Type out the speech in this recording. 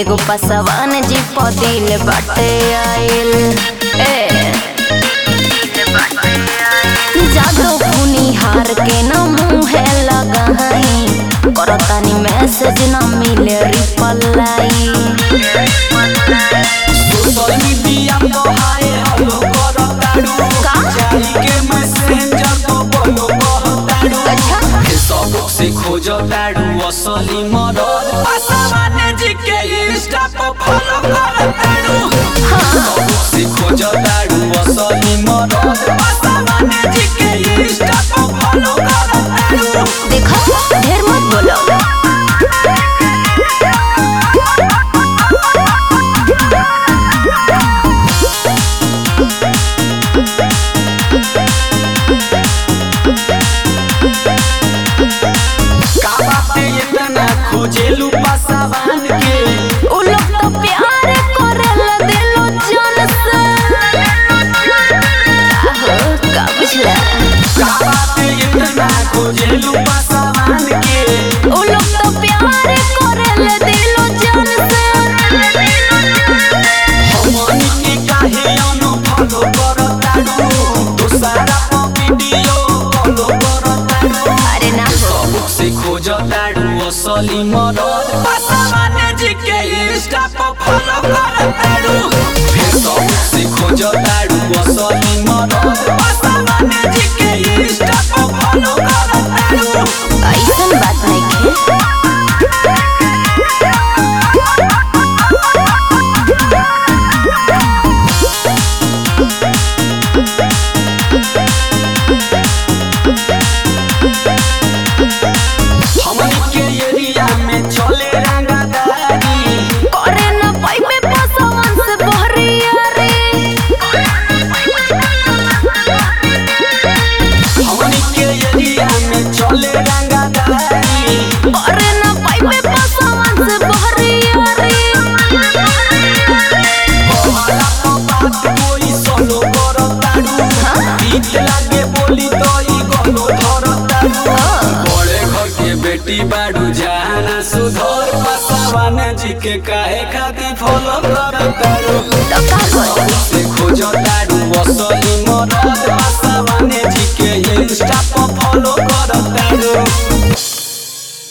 एगो पसवान जी पदिल बाटे आइल ए जादो हार के न मुहे लगाई करतानी मैसेज न मिले रिप्लाई सोशल मीडिया पर हाय हेलो करताड़ू का? जाई के मैसेंजर तो बोलो कहताड़ू अच्छा फेसबुक से खोजताड़ू असली मदद पासवाने जी के इंस्टा पर फॉलो करताड़ू फेसबुक से खोजताड़ू असली मदद पासवाने जी के इंस्टा पर फॉलो करताड़ू देखो ढेर मत बोलो का बाते इतना खोजेलू पासवान के उ लोग तो प्यार करेला दिलो जान से आहो, का बुझला का बाते इतना खोजेलू पासवान के उ लोग तो प्यार करेला दिलो जान से हमनी के काहे अनफॉलो करताड़ू दोसरा पर वीडियो फॉलो करताड़ू अरे ना हो सबक से खोजताड़ू असली मदद पासवाने जी के इंस्टा पर फॉलो करताड़ू फेसबुक से खोजताड़ू असली मदद पासवाने जी के इंस्टा पर फॉलो करताड़ू ऐसन बात नहीं है हमनी के एरिया में चले रंगदारी करे न पाइबे पसवन से बहरिया रे हमनी के एरिया में चले रंगदारी करे न पाइबे पसवन से बहरिया रे हमारा तो बात कोई सोलो करताड़ू गीत लागे बोली तो ई गलो धरताड़ू बड़े घर के बेटी बाड़ू जाना सुधर पासवान जी के काहे खातिर फॉलो करताड़ू